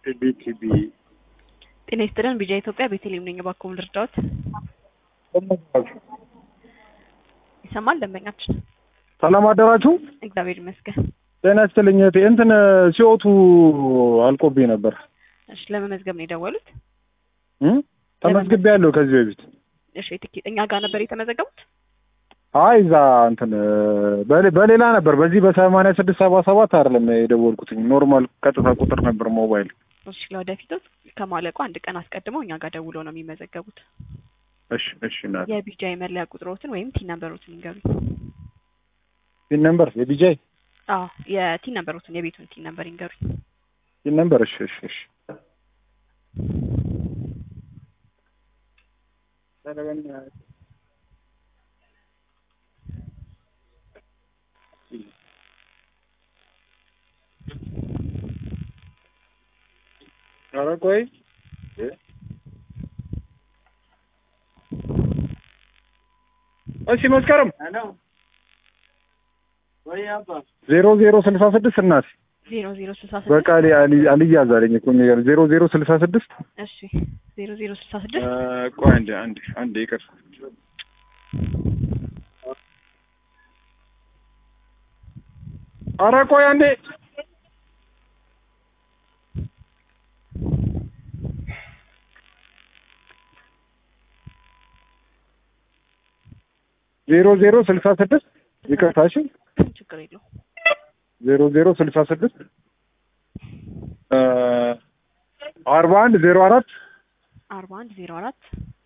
ቲቢ ቲቢ ጤና ይስጥልን። ቢጃ ኢትዮጵያ ቤተልሔም ነኝ። እባክዎ ልርዳዎት? ይሰማል ደንበኛችን? ሰላም አደራችሁ። እግዚአብሔር ይመስገን። ጤና ይስጥልኝ እህቴ። እንትን ሲወቱ አልቆብኝ ነበር እሺ፣ ለመመዝገብ ነው የደወሉት? እ ተመዝግቤ ያለሁ ከዚህ በፊት እሺ፣ ትኬት እኛ ጋር ነበር የተመዘገቡት? አይ እዛ እንትን በሌ- በሌላ ነበር። በዚህ በሰማንያ ስድስት ሰባ ሰባት አይደለም የደወልኩትኝ ኖርማል ቀጥታ ቁጥር ነበር ሞባይል። እሺ፣ ለወደፊቱ ከማለቁ አንድ ቀን አስቀድመው እኛ ጋር ደውለው ነው የሚመዘገቡት። እሺ እሺ እናቴ የቢጃ የመለያ ቁጥሮትን ወይም ቲን ነምበሮትን ይንገሩኝ። ፒን ነምበር የቢጃይ አዎ፣ የቲን ነምበሮትን የቤቱን ቲን ነምበር ይንገሩኝ። ፒን ነምበር እሺ እሺ እሺ ኧረ ቆይ እሺ መስከረም ዜሮ ዜሮ ስልሳ ስድስት እናት ዜሮ ዜሮ ስልሳ በቃ ስድስት አሊ- አሊ- አልያዝ አለኝ እኮ የሚገርም ዜሮ ዜሮ ስልሳ ስድስት እሺ፣ ዜሮ ዜሮ ስልሳ ስድስት ቆይ አንዴ አንዴ አንዴ ይቅር ኧረ ቆይ አንዴ ዜሮ ዜሮ ስልሳ ስድስት ይቅርታ እሺ ችግር የለው ዜሮ ዜሮ ስልሳ ስድስት አርባ አንድ ዜሮ አራት አርባ አንድ ዜሮ አራት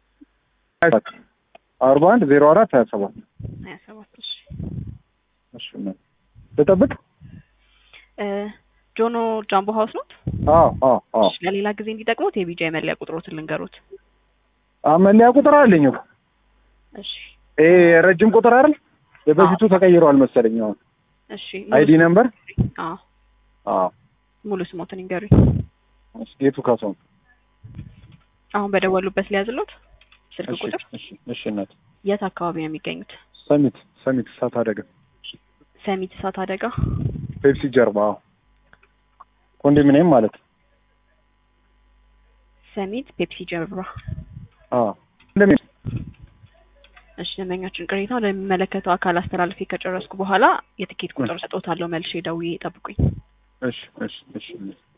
አርባ አንድ ዜሮ አራት ሀያ ሰባት ሀያ ሰባት እሺ እሺ ነው ልጠብቅ እ ጆኖ ጃምቦ ሀውስ ኖት? አዎ አዎ አዎ እሺ፣ ለሌላ ጊዜ እንዲጠቅሙት የቢጃ የመለያ ቁጥሮትን ልንገሩት። አ መለያ ቁጥር አለኝ እኮ እሺ ይሄ ረጅም ቁጥር አይደል የበፊቱ ተቀይሯል መሰለኝ አሁን እሺ አይዲ ነምበር አዎ አዎ ሙሉ ስሞትን ይንገሩኝ። ጌቱ ካሳሁን አሁን በደወሉበት ሊያዝሎት ስልክ እሺ ቁጥር እሺ እሺ እናት የት አካባቢ ነው የሚገኙት? ሰሚት ሰሚት እሳት አደጋ ሰሚት እሳት አደጋ ፔፕሲ ጀርባ አዎ ኮንዶሚኒየም ማለት ሰሚት ፔፕሲ ጀርባ። አዎ እንደምን እሺ ደንበኛችን ቅሬታ ለሚመለከተው አካል አስተላልፌ ከጨረስኩ በኋላ የትኬት ቁጥር ሰጦታለሁ። መልሼ ደውዬ ጠብቁኝ። እሺ እሺ እሺ